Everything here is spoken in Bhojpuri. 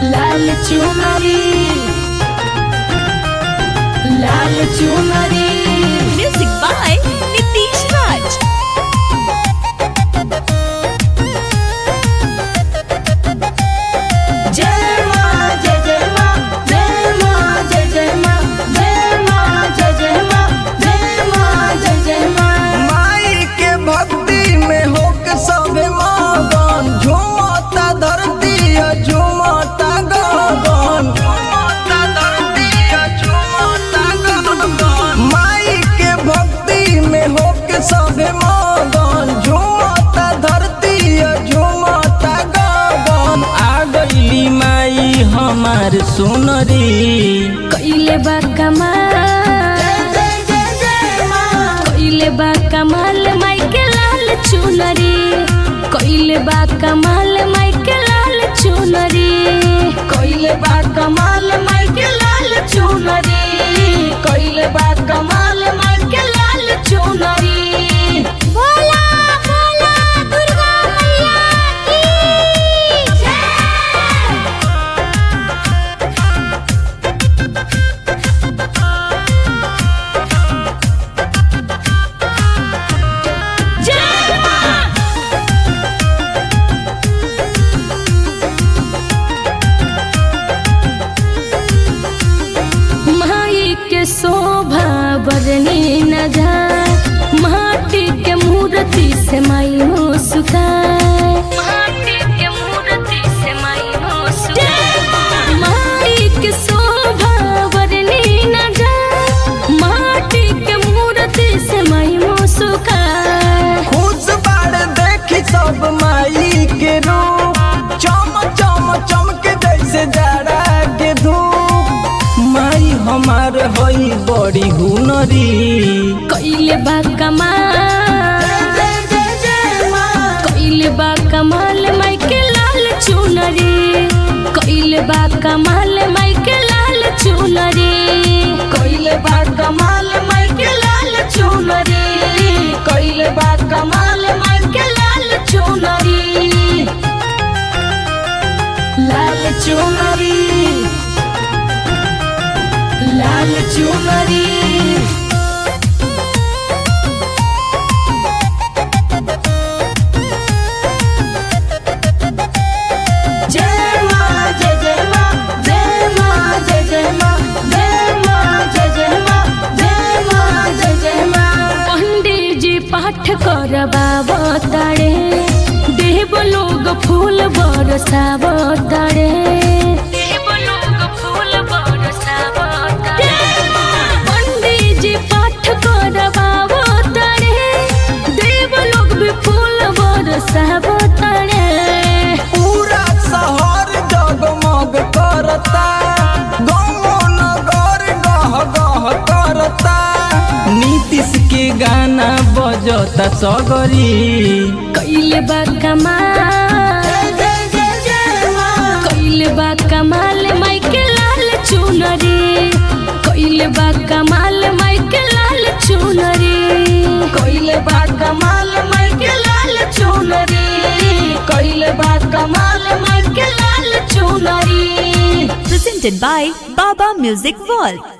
लाल चुनरी लाल चुनरी Music by Nitish Raj. जय माँ जय जय माँ जय माँ जय जय माँ जय माँ जय जय माँ जय माँ जय जय माँ माई के भक्ति में होके सबे मगन झूमता धरती है, झूमता गगन झूमता धरती है, झूमता गगन माई के भक्ति में होके सबे मगन झूमता धरती है, झूमता गगन आ गईली माई हमार सुनरी कइले बा कमाल कइले बा कमाल माई के लाल चुनरी कइले बा कमाल माई के लाल चुनरी कइले बा कमाल माई के लाल चुनरी कइले बा कमाल माई के लाल चुनरी भोला भोला दुर्गा मैया की जय जय माँ माई के शोभा बरनी न जाए माटी के मूर्ति से माई हो सुखाए माटी के मूर्ति से माई हो सुखाए माई के शोभा बरनी न जाए माटी के मूर्ति से माई हो सुखाए खुश बाड़ देखी सब माई के रूप चम चम चमके जैसे जाड़ा के धूप माई हमार हई बड़ी हुनरी कइले बा कमाल कइले बा कमाल माई के लाल चुनरी कइले बा कमाल माई के लाल चुनरी कइले बा कमाल माई के लाल चुनरी कइले बा कमाल माई के लाल चुनरी लाल चुनरी लाल चुनरी जय माँ जय जय माँ जय माँ जय जय माँ जय माँ जय जय माँ जय माँ जय जय माँ पंडित जी पाठ करबाब तारे देव लोग फूल बरसाब तारे देव लोग फूल बरसाब पंडित जी पाठ करबाब तारे देव लोग भी फूल बरसाब तारे पूरा शहर जगमग करता गाँव नगर गह गह करता नीतीश के गाना बजता सगरी कइले बा कमाल कइले बा कमाल माई के लाल चुनरी कइले बा कमाल माई के लाल चुनरी कइले बा कमाल माई के लाल चुनरी कइले बा कमाल माई के लाल चुनरी Presented by Baba Music World.